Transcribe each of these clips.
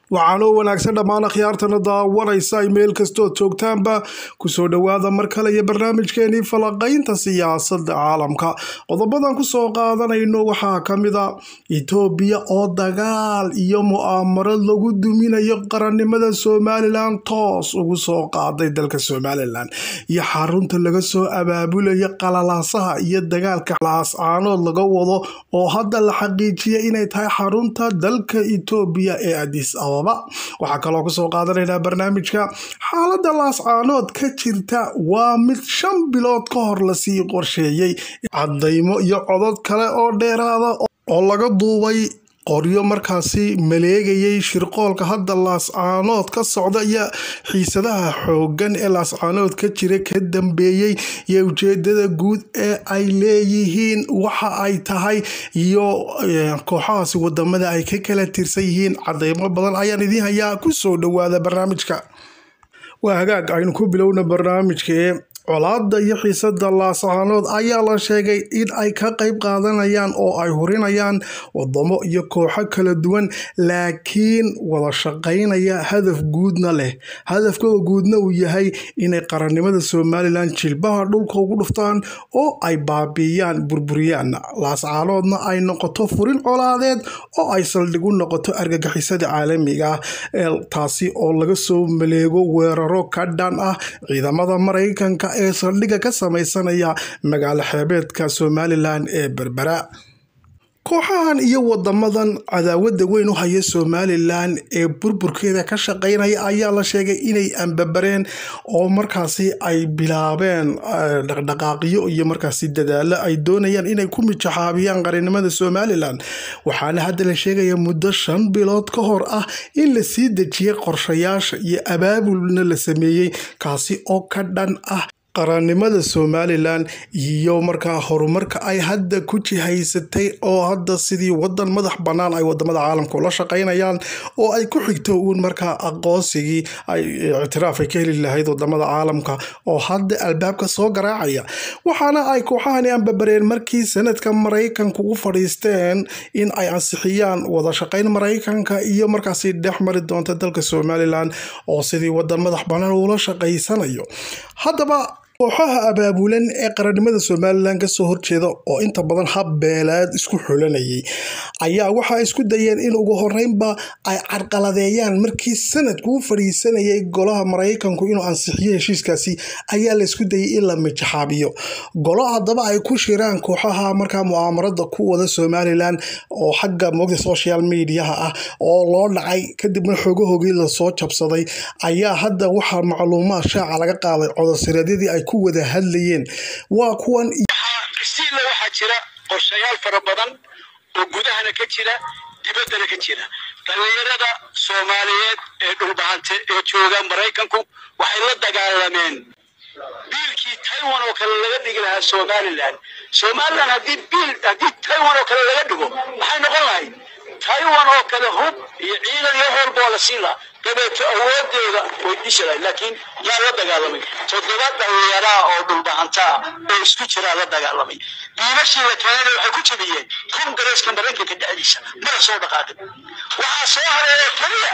waxaanoo wanaagsan dhammaan akhyaartana daawanaysa ay meel kastood joogtaanba kusoo dhowaada mar kale iyo barnaamijkeenii falaqaynta siyaasadda caalamka qodobadan kusoo qaadanayno waxaa ka mid a itoobiya oo dagaal iyo mu'aamarad lagu duminayo qarannimada somalilan toos ugu soo qaaday dalka somalilan iyo xarunta laga soo abaabulayo qalalaasaha iyo dagaalka laascaanood laga wado oo hadda la xaqiijiyay inay tahay xarunta dalka itoobiya ee adis ababa waxaa kaloo kusoo qaadanaynaa barnaamijka xaaladda laascaanood ka jirta waa mid shan bilood ka hor lasii qorsheeyey cadaymo iyo codod kale oo dheeraada oo laga duubay qoryo markaasi maleegayay shirqoolka hadda laascaanood ka socda iyo xiisadaha xooggan ee laascaanood ka jira ka dambeeyey iyo ujeedada guud ee ay leeyihiin waxa ay tahay iyo kooxahaasi wadamada ay ka kala tirsan yihiin cadeymo badan ayaan idiin hayaa kusoo dhowaada barnaamijka waa hagaag aynu ku bilowna barnaamijkee colaada iyo xiisada laascaanood ayaa la sheegay in ay ka qayb qaadanayaan oo ay hurinayaan wadamo iyo kooxo kala duwan laakiin wada shaqaynaya hadaf guudna leh hadafkooda guudna uu yahay inay qarannimada somalilan jilbaha dhulka ugu dhuftaan oo ay baabiiyaan burburiyaan laascaanoodna ay noqoto furin colaadeed oo ay saldhig u noqoto argagixisada caalamiga ah ee taasi oo laga soo maleego weeraro ka dhan ah ciidamada maraykanka ee saldhigga ka sameysanaya magaalo xeebeedka somalilan ee berbera kooxahan iyo wadamadan cadaawada weyn u haya somalilan ee burburkeeda ka shaqeynaya ayaa la sheegay inay ambabareen oo markaasi ay bilaabeen dhaqdhaqaaqyo iyo markaasi dadaalo ay doonayaan inay ku mijaxaabiyaan qarannimada somalilan waxaana hadda la sheegaya muddo shan bilood ka hor ah in la sii dejiyay qorshayaasha iyo abaabulna la sameeyey kaasi oo ka dhan ah qarannimada somalilan iyo markaa horumarka ay hadda ku jihaysatay oo hadda sidii wadan madax bannaan ay wadamada caalamka ula shaqaynayaan oo ay ku xigto uun markaa aqoonsigii ay ictiraaf ay ka heli lahayd wadamada caalamka oo hadda albaabka soo garaacaya waxaana ay kooxahani ambabareen markii sanadka maraykanku u fadhiisteen in ay ansixiyaan wada shaqayn maraykanka iyo markaasi dhex mari doonta dalka somalilan oo sidii wadan madax bannaan ula shaqaysanayo haddaba kooxaha abaabulan ee qarannimada somalilan kasoo horjeeda oo inta badan hab beelaad isku xulanayay ayaa waxaa isku dayeen in ugu horeynba ay carqaladeeyaan markii sanadku u fadhiisanayay golaha maraykanku inuu ansixiyo heshiiskaasi ayaa laysku dayay in la mijaxaabiyo golo haddaba ay ku shiraan kooxaha markaa mu'aamarada ku wada somalilan oo xagga moogta social mediaha ah oo loo dhacay kadibna xoogahogii lasoo jabsaday ayaa hadda waxaa macluumaad shaaca laga qaaday codosireedyadii ay ku wada hadlayeen waa kuwan stiilla waxaa jira qorshayaal fara badan oo gudahana ka jira dibaddana ka jira dhallinyarada soomaaliyeed ee dhulbahante ee jooga maraykanku waxay la dagaalameen biilkii taiwan oo kale laga dhigi lahaa somalilan somalilan haddii biil haddii taiwan oo kale laga dhigo maxay noqon lahayd taiwan oo kale hub iyo ciidan iyo hoolba waa la siin lahaa dabeeto awoodeeda way dhishi lahayd laakiin yaa la dagaalamay toddoba dhallinyaraa oo dhulbahantaa oo isku jiraa la dagaalamay biilashii la keenana waxay ku jabiyeen kongareeska maraykanka dhexdiisa mana soo dhaqaaqin waxaa soo haray oo keliya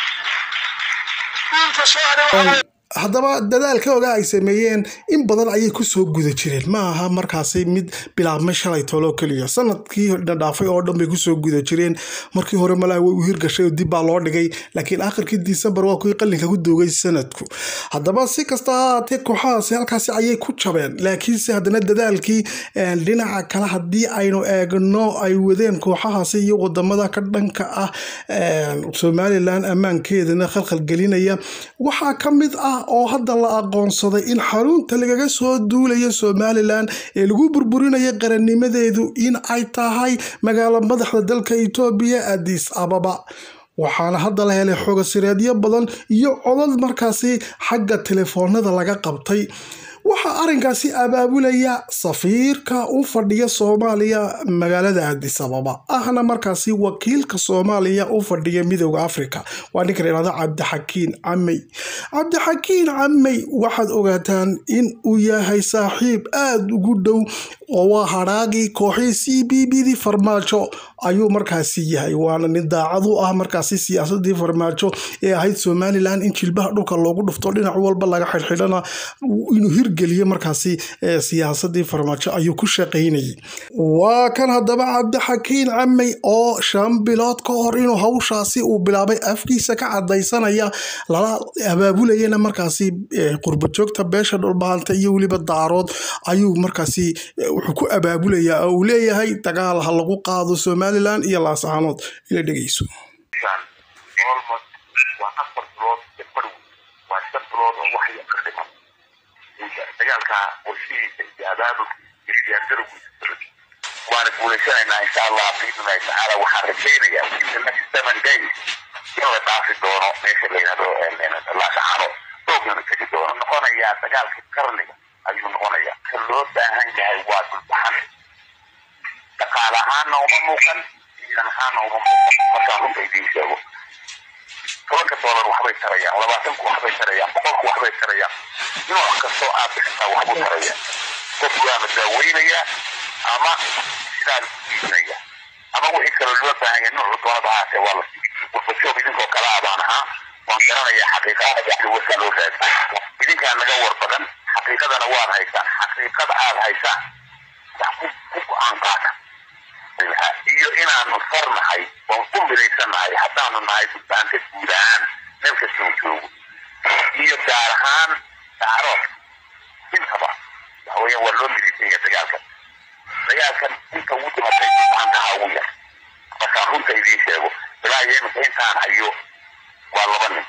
biilka soo haray haddaba dadaalka oga ay sameeyeen in badan ayay kusoo guda jireen ma aha markaasi mid bilaabmay shalay tooloo keliya sanadkii dhadhaafay oo dhan bay kusoo guda jireen markii hore malaa way u hirgashay oo dib baa loo dhigay laakiin akhirkii disembar waa kuwii qalinka ku doogay sanadku haddaba si kasta ha ahaatee kooxahaasi halkaasi ayay ku jabeen laakiinse haddana dadaalkii dhinaca kale haddii aynu eegno ay wadeen kooxahaasi iyo wadamada ka dhanka ah somalilan ammaankeedana khalkhalgelinaya waxaa ka mid ah oo hadda la aqoonsaday in xarunta lagaga soo duulaya somalilan ee lagu burburinayo qarannimadeedu in ay tahay magaalo madaxda dalka etoobiya adis ababa waxaana hadda la helay xogasireedyo badan iyo codad markaasi xagga telefoonada laga qabtay waxaa arrinkaasi abaabulaya safiirka u fadhiya soomaaliya magaalada addis ababa ahna markaasi wakiilka soomaaliya u fadhiya midooda africa waa ninka la yihahdo cabdixakiin camey cabdixakiin camey waxaad ogaataan in uu yahay saaxiib aada ugu dhow oo waa hadhaagii kooxii c b b dii farmaajo ayuu markaasi yahay waana nin daacad u ah markaasi siyaasadii farmaajo ee ahayd somalilan in jilbaha dhulka loogu dhufto dhinac walba laga xidhxidhana inuu hirgeliyo markaasi siyaasadii farmaajo ayuu ku shaqaynayay waa kan haddaba cabdixakiin camey oo shan bilood ka hor inuu hawshaasi uu bilaabay afkiisa ka cadaysanaya lala abaabulayana markaasi qurbajoogta beesha dhulbahanta iyo weliba daarood ayuu markaasi wuxuu ku abaabulayaa oo uu leeyahay dagaal ha lagu qaado somalilan iyo laascaanood ila dhegeyso dagaalka warshihiisa iyo abaabulkiisa iyo diyaargarowgiisa waana guulaysanaynaa insha allah biidnillahi tacaala waxaan rajaynayaa in the next seven days in la dhaafi doono meesha la yidhahdo laascaano oogana tegi doono noqonayaa dagaalka qarniga ayuu noqonayaa ka loo baahan yahay waa dulbaxan dhaqaale ahaanna uma muuqan ciidan ahaanna uma muuqan markaan runta idiin sheego tobanka doolar waxbay tarayaan labaatanku waxbay tarayaan boqolku waxbay tarayaan nooc kastoo aad bixisaa waxbuu taraya qof waana daaweynayaa ama sidaa iibinaya ama wixii kaloo loo baahan yahay noocu doonada ahaatee waa la warbajoog idinkoo kale ah baan ahaa waan garanayaa xaqiiqada wasaa loo raadi idinkaa naga war badan xaqiiqadana waad haysaan xaqiiqada aad haysaan wax ku go-aan qaata iyo inaanu sarnahay oon ku midaysannahay haddaanu nahay dulbaanta guud ahaan meel kastoo joogo iyo gaar ahaan daarood intaba waxaweya waa loo midaysan yahay dagaalkan dagaalkan inta ugu dhimatay dulbaantaha ugu yar markaan runta idiin sheego ilaa iyo imika intaan hayo waa laba nin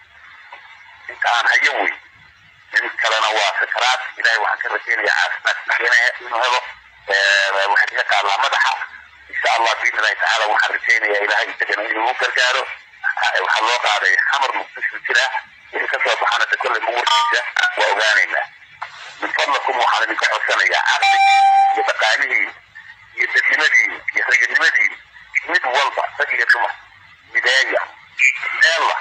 inta aan hayo wey nin kalena waa sakaraad ilahay waxaan ka rajaynayaa caafimaad inuu helo waxay kaga taallaa madaxa insha allah biidnillahi tacaala waxaan rajaynayaa ilahay isagana inuu u gargaaro waxaa loo qaaday xamar muqdisho jira wixii kasoo baxana de kolley muwarkiisa waa ogaanaynaa min fadlakum waxaan idinka codsanayaa caqligii iyo dhaqaalihiin iyo dadnimadiin iyo raganimadiin mid walba rag iyo dumar mideeya meella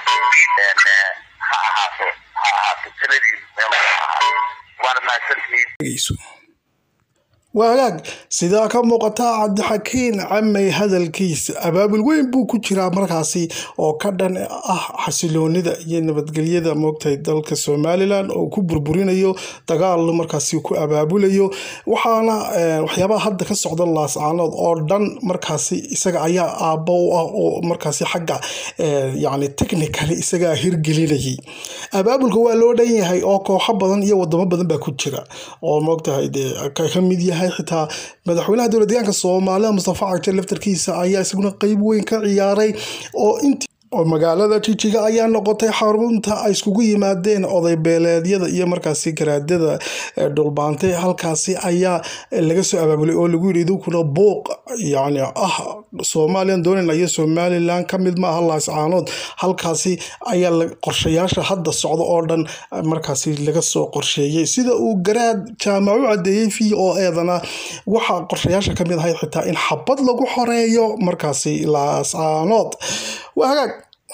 ha ahaato ha ahaato taladiin meel ha ahaato waana mahadsantihiin waa hagaag sidaa ka muuqata cabdixakiin camey hadalkiisa abaabul weyn buu ku jiraa markaasi oo ka dhan ah xasiloonida iyo nabadgelyada moogtahay dalka somalilan oo ku burburinayo dagaal markaasi ku abaabulayo waxaana waxyaabaha hadda ka socda laascaanood oo dhan markaasi isaga ayaa aabbo u ah oo markaasi xagga yani technically isagaa hirgelinayay abaabulka waa loo dhan yahay oo kooxo badan iyo wadamo badan baa ku jira oo moogtahay dee ka mid yahay xitaa madaxweynaha dowlad deegaanka soomaalida mustafa cagte laftarkiisa ayaa isaguna qeyb weyn ka ciyaaray oo int oo magaalada jijiga ayaa noqotay xarunta ay iskugu yimaadeen oday beeleedyada iyo markaasi garaadada dhulbaantay halkaasi ayaa laga soo abaabulay oo lagu yidhi idinkuna buuq yani ah somalilan doonayna iyo somalilan ka mid maaha laascaanood halkaasi ayaa qorshayaasha hadda socda oo dhan markaasi laga soo qorsheeyey sida uu garaad jaamac u cadeeyey v o eedana waxaa qorshayaasha kamid ahayd xitaa in xabad lagu xoreeyo markaasi laascaanood waa hagaag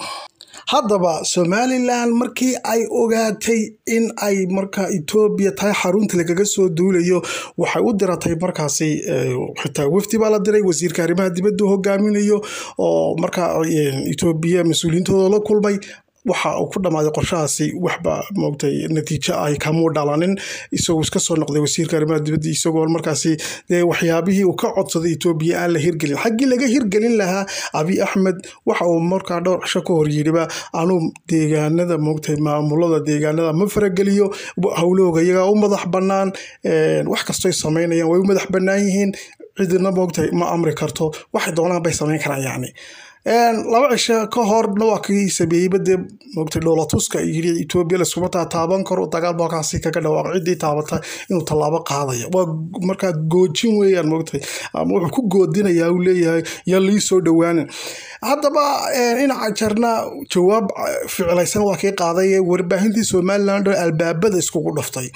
haddaba somalilan markii ay ogaatay in ay marka etoobiya tahay xarunta lagaga soo duulayo waxay u diratay markaasi xitaa wafdi baa la diray wasiirka arrimaha dibadda hogaaminayo oo markaa etoobiya mas-uuliyiintooda la kulmay waxa uu ku dhammaaday qorshahaasi waxba moogtay natiijo ay kamuu dhalanin isagoo iska soo noqday wasiirka arrimaha dibadda isagoo markaasi dee waxyaabihii uu ka codsaday etoobiya aan la hirgelin xaggii laga hirgelin lahaa abiy axmed waxa uu markaa dhowr cisho ka hor yidhiba anuu deegaanada moogtay maamulada deegaanada ma farageliyo howlahooga iyagaa u madax bannaan wax kastoy samaynayaan way u madax bannaan yihiin cidina moogtay ma amri karto waxay doonaan bay samayn karaan yacni laba cisho ka horna waa kii sameeyeyba dee moogtay dhoolatuska yiri etoobiya laskuma taaban karo dagaal baa halkaasi kaga dhawaaqo ciddii taabata inuu tallaabo qaadaya waa markaa goojin weeyaan moogtay ama wuxuu ku goodinayaa uu leeyahay yaa lii soo dhowaanin haddaba dhinaca jarna jawaab ficlaysan waa kii qaaday warbaahintii somaliland oo albaabada iskugu dhuftay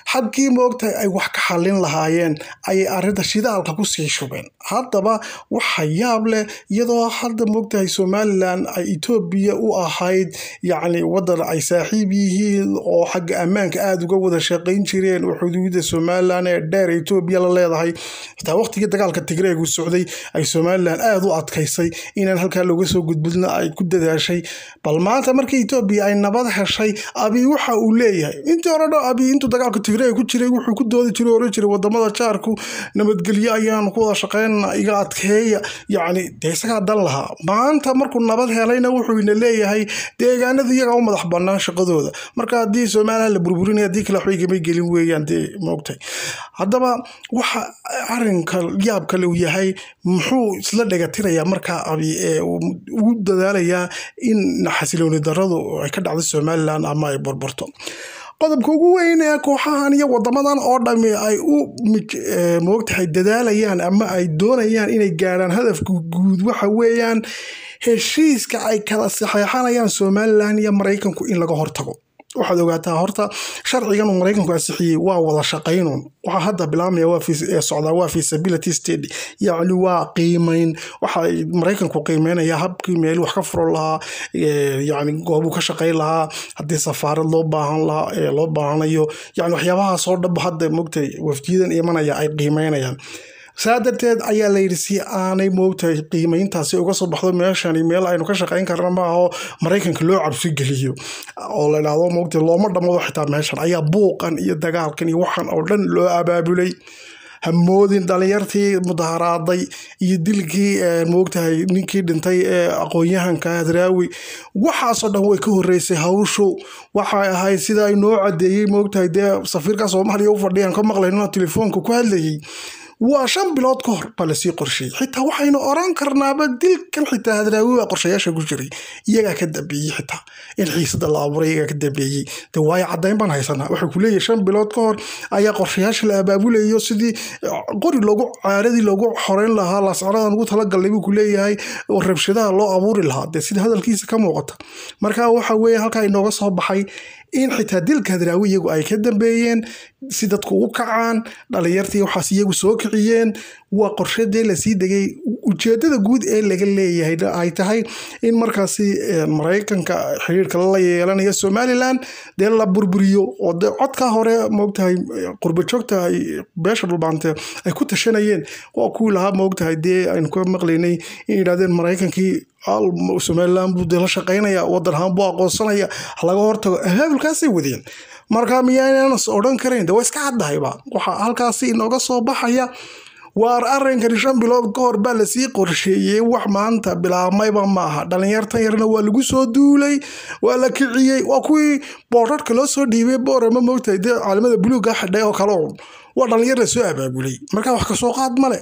xabkii moogtahay ay wax ka xallin lahaayeen ayay arrinta shidaalka kusii shubeen haddaba waxa yaab leh iyadoo hadda moogtahay somalilan ay etoobiya u ahayd yacni waddan ay saaxiib yihiin oo xagga ammaanka aada uga wada shaqayn jireen oo xuduudda somalilan ee dheer etoobiya la leedahay xitaa waqtigii dagaalka tigreegu socday ay somalilan aada u adkaysay inaan halkaa looga soo gudbidna ay ku dadaashay bal maanta markii etoobiya ay nabad heshay abi waxa uu leeyahay intii hore dho abi intuu dagaalka tigreeg ku jiray wuxuu ku doodi jiray oran jiray wadamada jaarku nabadgelyo ayaan ku wada shaqeynana iga adkeeya yacni dee isagaa dan lahaa maanta markuu nabad helayna wuxuu ina leeyahay deegaanada iyagaa u madax banaan shaqadooda marka haddii somalilan la burburinaya haddii kale waxba igama gelin weeyaan dee moogtay haddaba waxa arrinka yaab kale uu yahay muxuu isla dhegatirayaa markaa abi ee ugu dadaalayaa in xasilooni daradu ay ka dhacdo somalilan ama ay burburto qodobka ugu weyn ee kooxahan iyo wadamadan oo dhami ay u moogtahay dadaalayaan ama ay doonayaan inay gaadhaan hadafka guud waxa weeyaan heshiiska ay kala saxeexanayaan somalilan iyo maraykanku in laga hortago waxaad ogaataa horta sharcigan uu maraykanku ansixiyey waa wada shaqaynun waxaa hadda bilaabmaya socdaa waa feasibility study yacni waa qiimeyn waxa maraykanku qiimeynaya habkii meel wax ka furo lahaa yacni goobuu ka shaqayn lahaa haddii safaarad loo baahan lahaa ee loo baahanayo yacni waxyaabahaasoo dhanba hadda mogtay wafdiyadan imanaya ay qiimeynayaan saa darteed ayaa layidhi si aanay moogtahay qiimeyntaasi uga soo baxdo meeshani meel aynu ka shaqayn karna maaho maraykanka loo cabsi geliyo oo la idhaahdo moogtahay looma dhammado xitaa meeshan ayaa buuqan iyo dagaalkan iyo waxan oo dhan loo abaabulay hamoodin dhalinyartii mudaharaaday iyo dilkii moogtahay ninkii dhintay ee aqoon-yahanka hadraawi waxaasoo dhan way ka horeysay hawshu waxay ahayd sida ay noo cadeeyey moogtahay dee safiirka soomaaliya u fadhiyaan ka maqlayno telefoonka ku hadlayay waa shan bilood ka hor baa lasii qorsheeyey xitaa waxaynu oran karnaaba dilkan xitaa hadraawi baa qorshayaasha ku jiray iyagaa ka dambeeyey xitaa in xiisada la abuuray iyagaa ka dambeeyey de waayo caddayn baan haysanaa waxay ku leeyahay shan bilood ka hor ayaa qorshayaasha la abaabulayo sidii qori loogu caaradii loogu xoreyn lahaa laascaradan ugu talagalnay buu ku leeyahay oo rabshadaha loo abuuri lahaa dee sida hadalkiisa ka muuqata marka waxa weeye halkaa inooga soo baxay in xitaa dilka hadraawi iyagu ay ka dambeeyeen si dadku u kacaan dhalinyartii waxaas iyagu soo kiciyeen waa qorshadee lasii degay ujeedada guud ee laga leeyahay ay tahay in markaasi maraykanka xiriirka la yeelanayo somalilan dee la burburiyo oo de codka hore moogtahay qurbajoogta ay beesha dhulbaante ay ku tashanayeen waa kuwii lahaa moogtahay dee aynu ka maqlaynay in yidhahdeen maraykankii somalilan buu dee la shaqaynaya wadan ahaan buu aqoonsanaya laga hortago abaabulkaasay wadeen marka miyaanas odhan karayn de waa iska caddahayba waxaa halkaasi inooga soo baxaya waar arrinkani shan bilood ka hor baa lasii qorsheeyey wax maanta bilaabmayba maaha dhalinyartan yarna waa lagu soo duulay waa la kiciyey waa kuwii boorarka loo soo dhiibay boorama moogtahay dee caalamada buluuga xidhay oo kale waa dhalinyar la soo abaabulay marka wax kasoo qaad male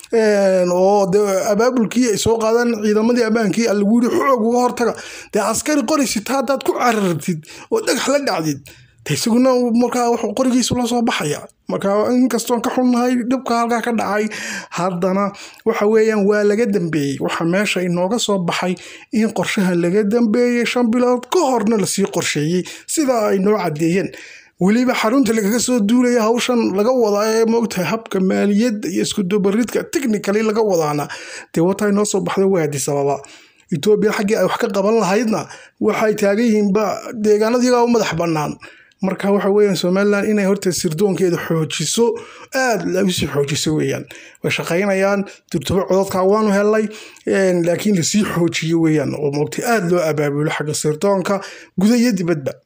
oo de abaabulkii ay soo qaadaan ciidamadii ammaankii lagu yiri xoog uga hortaga dee askari qoraysid haddaad ku carartid oo dhagax la dhacdid isaguna markaa wuxuu qorigiisu la soo baxaya marka inkastoon ka xunnahay dhibka halkaa ka dhacay haddana waxa weeyaan waa laga dambeeyey waxaa meesha inooga soo baxay in qorshahan laga dambeeyey shan bilood ka horna lasii qorsheeyey sida ay noo caddeeyeen weliba xarunta lagaga soo duulaya hawshan laga wadaa ee moogtahay habka maaliyadda iyo iskudubaridka technically laga wadaana dee wataa inoo soo baxda waadi sababa etoobiya xaggii ay wax ka qaban lahaydna waxay taagan yihiinba deegaanadiyagaa u madax bannaan marka waxa weeyaan somalilan inay horta sirdoonkeeda xoojiso aada lausii xoojiso weeyaan way shaqaynayaan durtubo cododkaa waanu helnay laakiin lasii xoojiyo weeyaan oo moogtay aada loo abaabulo xagga sirdoonka guda iyo dibadba